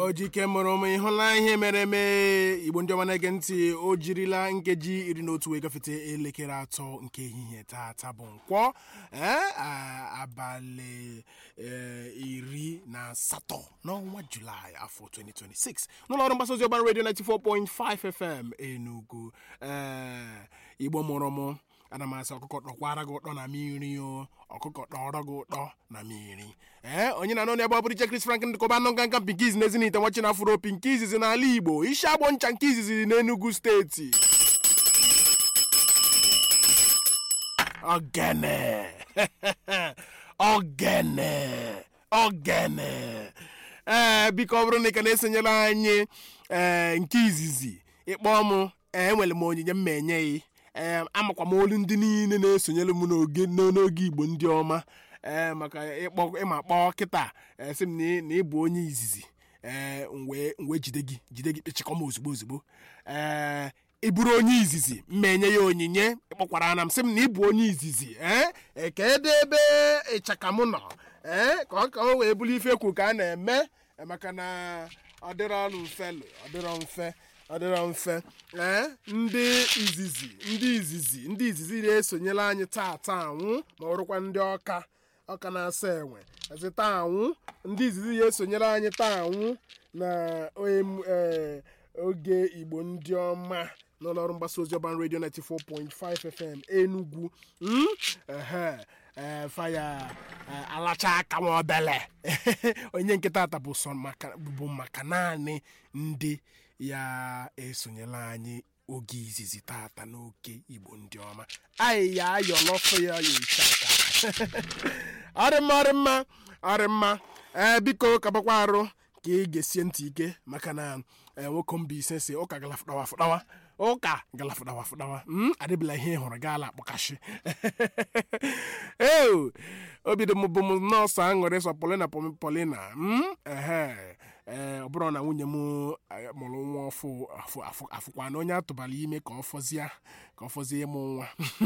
ojike mụrụ m ịhụla ihe mere eme igbo ndị ọma na-ege ntị o jirila nkeji iri na otu wee gafete elekere atọ nke ehihie taata bụ nkwọ ee, a- abalị ee, iri na asatọ n'ọnwa julaị afọ 2026 n'ụlọ ọrụ mgbasa ozi ọgbara redio 94.5 fm enugu ee, igbo mụrụ m ana m asị ọkụkọ tọkwara gị ụtọ na mmiri o ọkụkọ tọrọ gị ụtọ na mmiri ee onye na-anọ n'ebe ọ bụrụ iche Chris Franklin dịkọba nọ nka nka pinkiz na ezinite nwachi na afuro pinki izizi n'ala igbo isi agbọ ncha nke izizi n'enugu steeti ogene ogene ogene ee biko ọ bụrụ na ị ka na-esonyere anyị ee nke izizi ịkpọ m ee enwere m onyinye m ma enye gị ee amakwa m olu ndị niile na-esonyere m n'oge n'oge igbo ndị ọma ee maka ịkpọ ịma kpọọ kịta ee sị m na ị- na ị bụ onye izizi ee wee wee jide gị jide gị kpechikọ m ozugbo ozugbo ee ị bụrụ onye izizi mma enye ya onyinye ịkpọkwara na m sị m na ị bụ onye izizi ee ekedu ebe ịchaka m nọ ee ka ọ ka o wee bụrụ ife ekwu ka a na-eme ee, maka na ọ dịrọ ọnụ mfe lụ, ọ dịrọ mfe ọ dịrọ mfe ee ndị izizi ndị izizi ndị izizi na-esonyere anyị taata anwụ ma ọrụkwa ndị ọka ọka na-asa enwe ezi taa anwụ ndị izizi na-esonyere anyị taa anwụ na em- ee, oge igbo ndị ọma n'ụlọọrụ mgbasa ozi ọban redio 94.5 fm enugwu Mm? ehe ee, faya ee, alacha aka nwa obele onye nke tata bụ sọ maka bụ maka naanị ndị ya esonyela anyị oge izizi tata n'oge igbo ndị ọma anyị ya ayọlọfụ ya ya ịchaka ọrịmma ọrịmma ọrịmma ee biko kabakwa arụ ka ị ga-esie ntị ike maka na ee, nwoke mba ise si ụka galafụdawa fụdawa ụka galafụdawa fụdawa mm, adịbịla ihe ị hụrụ gaala akpọkashi ee obi dị m bụ m nọọsụ aṅụrị sọ polina pom- polina mm, ehe ee ọ bụrụ na nwunye m eh, mụrụ nwa ọfụ afụ- afụ- afụkwa na onye atụbara ime ka ọ fọzie ka ọ fọzie ịmụ nwa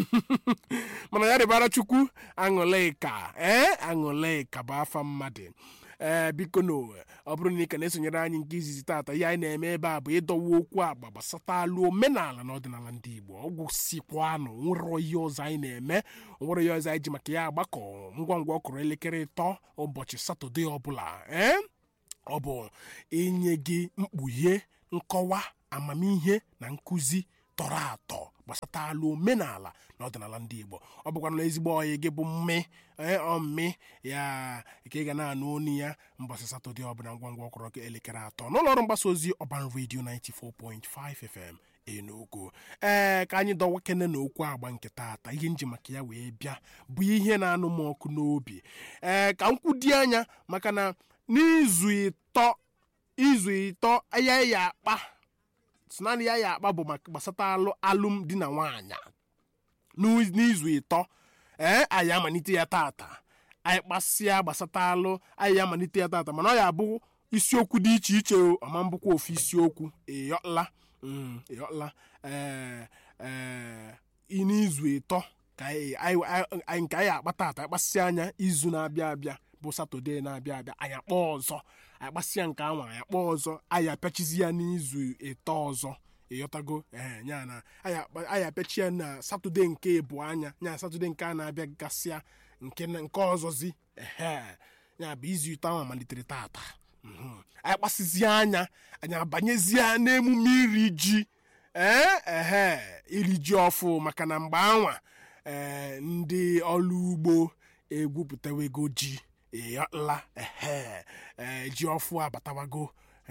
mana ya rịbara chukwu aṅụlịka ee aṅụlịka bụ afa mmadụ ee biko na ọ bụrụ na ị ka na-esonyere anyị nke izizi tata ihe anyị na-eme ebe a bụ ịdọwa okwu agba gbasatalụ omenala na ọdịnala ndị igbo ọgwụ sikwanụ nwere ihe ọzọ anyị na-eme nwere ihe ọzọ anyị ji maka ya agbakọ ngwa ngwa ọ kụrụ elekere ịtọ ụbọchị satọde ọbụla ee ọ bụ inye gị mkpughe nkọwa amamihe na nkụzi tọrọ atọ gbasatalụ omenala na ọdịnala ndị igbo ọ bụkwana na ezigbo ọyị gị bụ mme ee, ọ mme ya ka ị ga na-anụ onu ya mbọsị satọde ọbụla ngwa ngwa ọkụrụ gị elekere atọ n'ụlọ ọrụ mgbasa ozi ọban redio 94.5 fm enugu ee ka anyị dọwa kene na okwu agba nke taata ihe nji maka ya wee bịa bụ ihe na-anụ m ọkụ n'obi ee ka m kwudi anya maka na n'izu ịtọ izu ịtọ ya ya akpa si naanị ya ya akpa bụ maka gbasata alụ alụmdi na nwaanyị N'u- n'izu ịtọ ee anyị amalite ya tata anyị kpasịa gbasata alụ anyị amalite ya tata mana ọ ya abụ isiokwu dị iche iche o ọma mbụkwa ofu isiokwu ịyọla Mm, ịyọla ee ee i- n'izu ịtọ ka anyị- anyị- anyị- anyị- nke anyị akpa tata akpasịa anya izu na-abịa abịa bụ satọde na-abịa abịa anyị akpọ ọzọ anyị kpasịa nke anwa anyị akpọ ọzọ anyị apịachizi ya n'izu ịtọ ọzọ ịghọtago ee ya na anyị akpa- anyị apịachi ya na satọde nke ebu anya ya satọde nke a na-abịa gasịa nke na- nke ọzọzi ehe ya bụ izu ịtọ ahụ malitere tata Mhm. anyị kpasịzie anya anyị abanyezie n'emume iri ji ee ehe iri ji ọfụ maka na mgbe anwa ee ndị ọrụ ugbo egwupụtawego ji ịyọla ehe ee ji ọfụ abatawago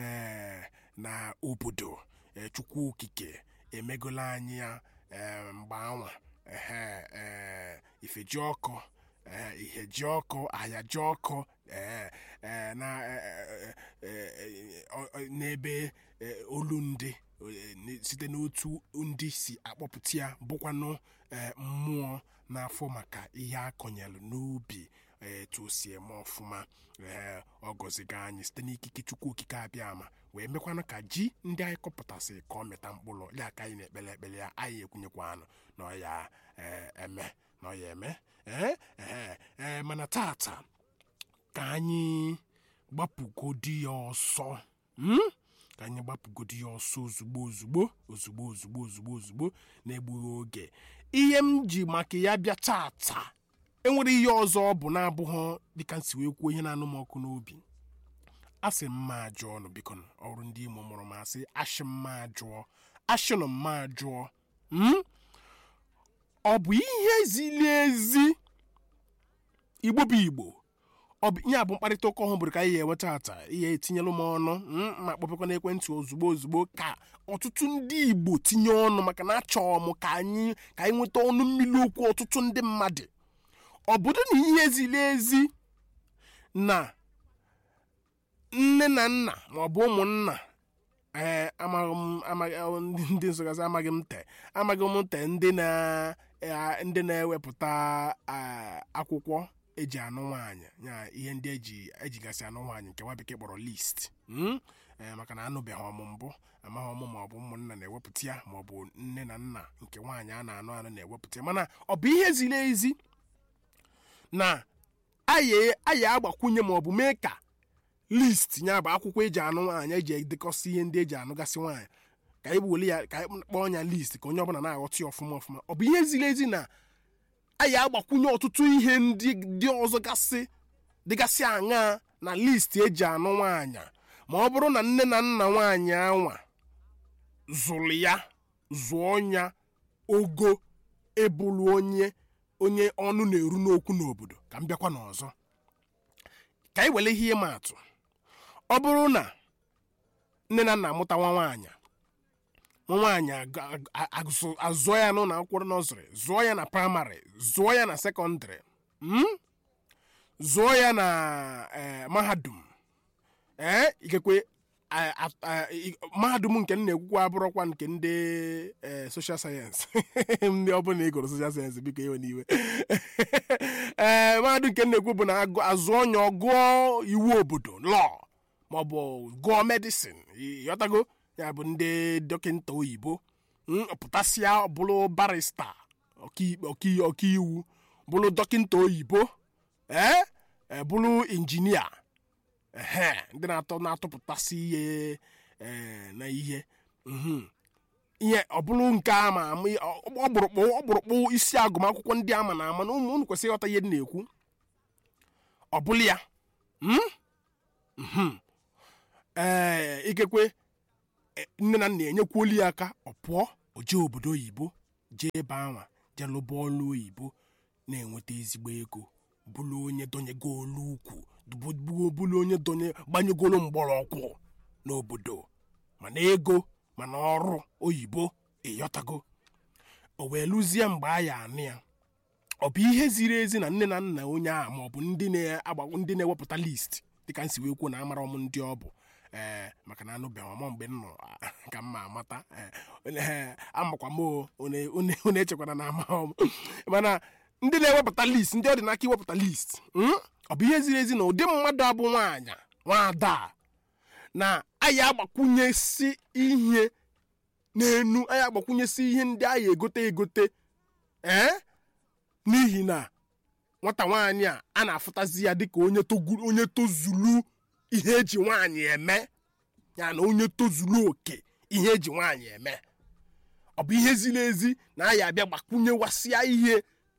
ee na obodo ee chukwu okike emegola anyị ya ee mgbe anwa ehe ee ife ji ọkụ ee ihe ji ọkụ ahịa ji ọkụ ee ee na ee, ee, ee, ọ- ọ- n'ebe ee, olu ndị ee, n- site n'otu ndị si akpọpụta ya bụkwanụ ee, mmụọ n'afọ maka ihe akọnyelụ n'ubi ee, etu o si eme ọfụma ee ọ gọziga anyị site n'ikike chukwu okike abịa ama wee mekwanụ ka ji ndị anyị kọpụtasị ka ọ mịta mkpụrụ ya ka anyị na-ekpele ekpele ya anyị ekwenyekwanụ na ọ ya ee, eme na ọ ya eme ee ee ee mana tata ka anyị gbapụgodi ya ọsọ Mm? ka anyị gbapụgodo ya ọsọ ozugbo ozugbo ozugbo ozugbo ozugbo ozugbo na-egbughị oge ihe m ji maka ya bịa tata enwere ihe ọzọ ọ bụ na-abụghị dịka nsi wee kwuo ihe na-anụ m ọkụ n'obi asị mma ajụọ ọnụ biko ọrụ ndị imo mụrụ m asị ashị mma ajụọ ashịnụ mma ajụọ Mm? ọ bụ ihe ziri ezi igbo bụ igbo ọ bụ ihe a bụ mkparịta ụka ọhụrụ ka anyị ga-enweta ata ihe etinyelụ m ọnụ mm, ma kpọpekwa n'ekwentị ozugbo ozugbo ka ọtụtụ ndị igbo tinye ọnụ maka na achọrọ m ka anyị ka anyị nweta ọnụ mmiri okwu ọtụtụ ndị mmadụ ọ bụrụ na ihe ziri ezi na nne na nna maọbụ ụmụnna ee amaghị m amaghị ndị nsọgasị amaghị m te amaghị m te ndị na eh, ndị na-ewepụta ah, akwụkwọ eji anụ nwaanyị ya ihe ndị eji ejigasị anụ nwaanyị nke nwa bekee kpọrọ list mm? Eh, maka na anụbeghị ọmụ mbụ amaghị ọmụ maọbụ ụmụnna na-ewepụta ya maọbụ nne na nna nke nwaanyị a na-anụ anụ na-ewepụta ya mana ọ bụ ihe ziri ezi na anyị anyị agbakwunye maọbụ mee ka list ya bụ akwụkwọ eji anụ nwaanyị eji edekọsị ihe ndị eji anụgasị nwaanyị ka anyị weli ya ka anyị kpọọ ya list ka onye ọbụla na-aghọta ya ọfụma ọfụma ọ bụ ihe ziri ezi na anyị agbakwunye ọtụtụ ihe ndị dị ọzọ gasị dịgasị aṅaa na list eji anụ nwaanyị ma ọ bụrụ na nne na nna nwaanyị anwa zụrụ ya zụọ ya ogo ebulu onye onye ọnụ na-eru n'okwu n'obodo ka m bịakwa n'ọzọ ka anyị were ihe ịma atụ ọ bụrụ na nne na nna amụta nwa nwaanyị nwa nwaanyị aga- aga- azụ- azụọ ya n'ụlọ akwụkwọ nọzrị zụọ ya na praịmarị zụọ ya na sekọndịrị mm? zụọ ya na eh, mahadum ee ikekwe a- a- a- i- mahadum nke m na-ekwukwa abụrụkwa nke ndị eh, social sayensị ndị ọbụla ịgụrụ social sayensị biko ewe n'iwe ee mahadum nke m na-ekwu bụ na agụ- azụ onye ọgụọ iwu obodo lọọ maọbụ gụọ medicine yọtago ya bụ ndị dọkịta oyibo mm, pụtasịa bụrụ barista ọkaikpe ọkai- ọkaiwu bụrụ dọkịta oyibo ee e, bụrụ injinia ehe ndị na-atọ na-atụpụtasị ihe ee, na ihe mhm. ihe ọ bụrụ nke ama ama ọ- ọkpụrụkpụ ọkpụrụkpụ isi agụmakwụkwọ ndị ama na ama na ụmụ unu kwesịrị ịghọta ihe dị na-ekwu ọ bụrụ ya mm? Mhm. ee ikekwe e, nne na nna enyekwuolu ya aka ọ pụọ o jee obodo oyibo jee ebe anwa jee lụba ọlụ oyibo na-enweta ezigbo ego bụrụ onye donyego olu ukwu bụ- bụ- bụrụ onye donye gbanyegoro mgbọrọgwụ n'obodo mana ego mana ọrụ oyibo ịyọtago o wee lụzie mgbe a ya anụ ya ọ bụ ihe ziri ezi na nne na nna onye a maọbụ ndị na-agba ndị na-ewepụta list dịka nsi wee kwuo na amara ọmụ ndị ọ bụ ee maka na anụbeghị ọmụ mgbe m nọ ka m ma amata ee, ee, amakwa m o, une- une une echekwara na ama ọm mana ndị na-ewepụta list ndị ọ dị n'aka iwepụta list mm? ọ bụ ihe ziri ezi na ụdị mmadụ abụ nwaanyị nwaada a, na anyị agbakwunyesi ihe n'enu anyị agbakwunyesi ihe ndị anyị egote egote ee n'ihi na nwata nwaanyị a a na-afụtazi ya dịka onye toguru onye tozulu ihe eji nwaanyị eme ya na onye tozulu oke ihe eji nwaanyị eme ọ bụ ihe ziri ezi na anyị abịa gbakwunyewasịa ihe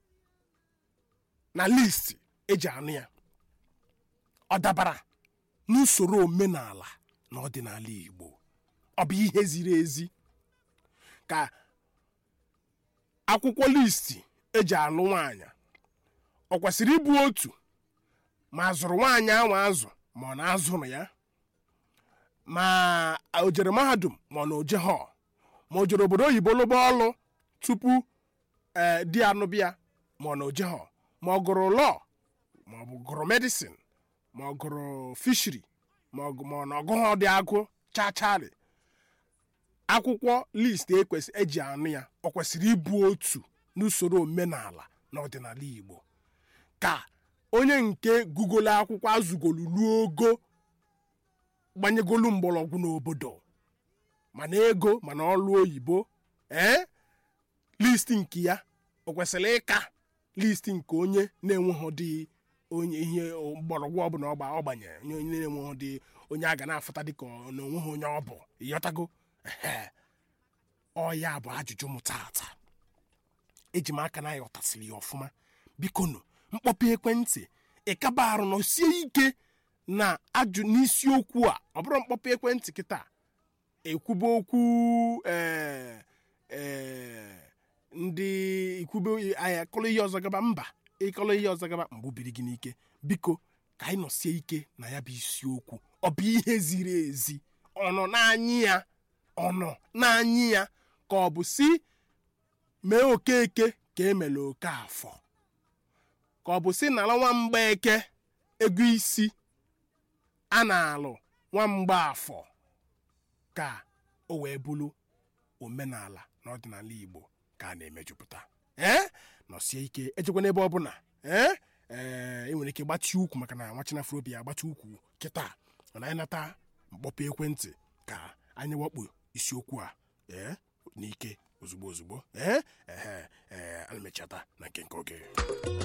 na list eji anụ ya ọ dabara n'usoro omenala na ọdịnala igbo ọ bụ ihe ziri ezi ka akwụkwọ listi eji alụ nwaanyị ọ kwesịrị ịbụ otu ma azụrụ nwaanyị ahụ azụ ma ọ na-azụrụ ya ma o jere mahadum ma ọ na oje họ ma o jere obodo oyibo lụba ọlụ tupu ee di anụbịa ma ọ na oje họ ma ọ gụrụ lọọ ma ọ bụ gụrụ medicin ma ọ gụrụ fishiri ma ọ gụ- ma ọ na ọgụghọ dị agụ chacharị akwụkwọ list ekwesị eji anụ ya ọ kwesịrị ịbụ otu n'usoro omenala na ọdịnala igbo ka onye nke gụgolo akwụkwọ azụgolu ruo ogo gbanyegolu mgbọrọgwụ n'obodo mana ego mana ọlụ oyibo ee list nke ya o kwesịrị ịka list nke onye na-enweghị dị onye ihe mgbọrọgwụ ọbụla ọgba ọgbanye onye onye na-enweghị dị onye a ga na-afụta dịka ọ na onweghị onye ọ bụ ịghọtago ehe ọ ya bụ ajụjụ m tata eji m aka na ya ọtasịrị ya ọfụma biko nụ mkpọpe ekwentị ịkaba arụ nọ sie ike na ajụ n'isiokwu a ọ bụrụ mkpọpe ekwentị kịta ekwube okwu ee ee ndị ikwube anya kọlụ ihe ọzọ gaba mba ịkọlụ ihe ọzọ gaba mgbubiri gị n'ike biko ka anyị nọsie ike na ya bụ isiokwu ọ bụ ihe ziri ezi ọ nọ n'anyị ya ọ nọ n'anyị ya ka ọ bụ si mee okeke ka emela oke afọ ka ọ bụ si nara nwamgba eke ego isi a na-alụ nwamgba afọ ka o wee bụrụ omenala na ọdịnala igbo ka a na-emejupụta ee nọsie ike ejekwa n'ebe ọbụla ee ee enwere ike gbachi ukwu maka na nwachinafro obi ya agbachi ukwu kịta mana anyị nata mkpọpụ ekwentị ka anyị wakpo isiokwu a ee n'ike ozugbo ozugbo ee ehe ee ana mechata na nke nke oge